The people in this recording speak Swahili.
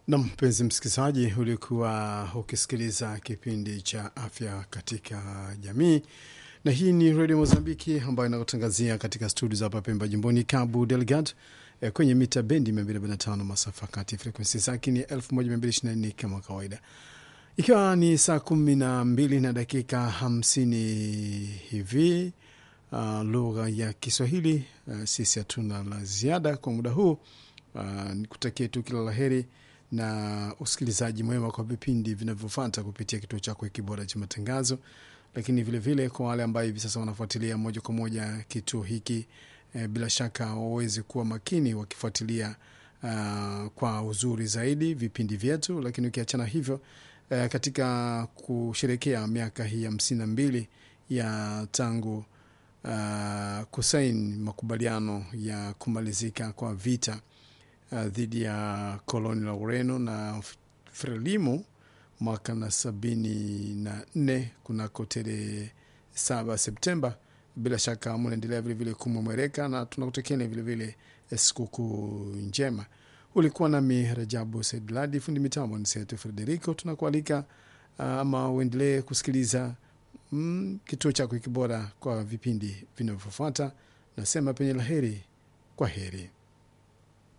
Na mpenzi msikilizaji, ulikuwa ukisikiliza kipindi cha afya katika jamii, na hii ni redio Mozambiki ambayo inakutangazia katika studio za hapa Pemba, jimboni Cabo Delgado, eh, kwenye mita bendi 245 masafa kati, frekwensi zake ni 1224 kama kawaida, ikiwa ni saa kumi na mbili na dakika hamsini hivi uh, lugha ya Kiswahili. Uh, sisi hatuna la ziada kwa muda huu. Uh, nikutakie tu kila la heri na usikilizaji mwema kwa vipindi vinavyofuata kupitia kituo chako hiki bora cha matangazo, lakini vilevile vile kwa wale ambao hivi sasa wanafuatilia moja kwa moja kituo hiki eh, bila shaka waweze kuwa makini wakifuatilia uh, kwa uzuri zaidi vipindi vyetu, lakini ukiachana hivyo eh, katika kusherekea miaka hii hamsini na mbili ya tangu uh, kusaini makubaliano ya kumalizika kwa vita uh, dhidi ya koloni la Ureno na Frelimo mwaka na sabini na nne kunako tarehe saba Septemba. Bila shaka mnaendelea vilevile kumwemwereka na tunakutakieni vilevile sikukuu njema. Ulikuwa nami Rajabu Saidladi, fundi mitambo ni Setu Frederico. Tunakualika uh, ama uendelee kusikiliza mm, kituo chako hiki bora kwa vipindi vinavyofuata. Nasema penye la heri, kwa heri.